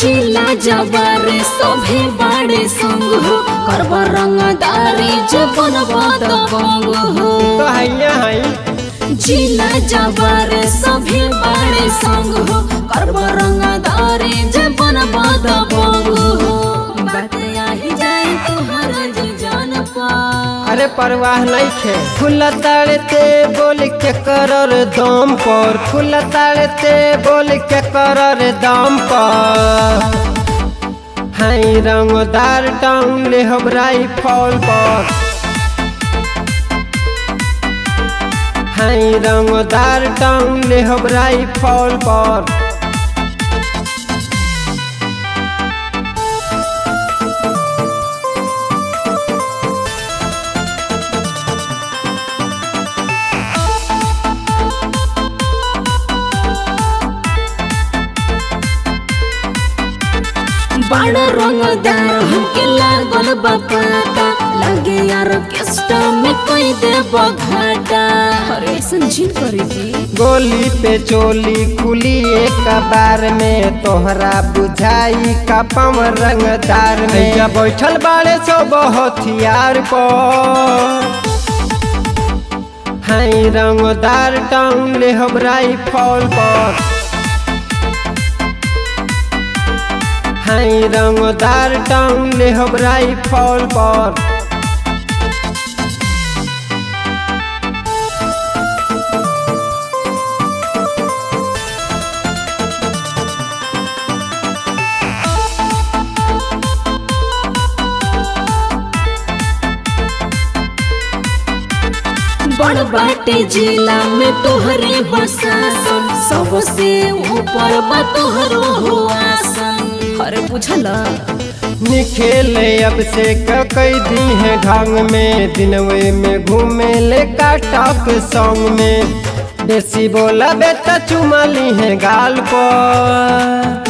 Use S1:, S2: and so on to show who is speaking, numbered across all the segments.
S1: जिला जबर सभे बाड़े संग हो करब रंगदारी जबन बात बंग हो
S2: तो हैया है
S1: जिला जबर सभे बाड़े संग हो करब रंगदारी जबन बात बंग हो बात आही जाए तुहर जी जान पा
S2: अरे परवाह नहीं खे फूल ताड़ते बोल के करर दम पर फूल ताड़ते बोल के करर दम पर हाई रंगदार टाउन ले हबराई फॉल पर हाई रंगदार टाउन ले हबराई फॉल पर
S1: बड़ रंगदार हमके लागल बपाता लगे यार केस्टा में कोई दे बघाटा अरे संजीन करी जी
S2: गोली पे चोली खुली एक बार में तोहरा बुझाई का पम रंगदार में जब बैठल बाड़े सो हथियार पर हाई रंगदार टाउन ले हबराई फॉल पर हाई रंगदार टाउन ले हबराई फॉल पर
S1: बड़ बाटे जिला में तोहरे बसासन सबसे ऊपर बा तोहरो हो आसन अरे बुझला
S2: निखेले अब से कई दी है ढंग में दिनवे में घूमे ले काटक सॉन्ग में देसी बोला बेटा चुमाली है गाल पर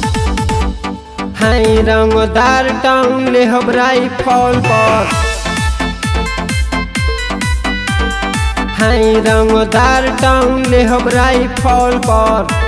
S2: हाई रंगदार टाउन ले हबराई फॉल पर हाई रंगदार टाउन ले हबराई फॉल पर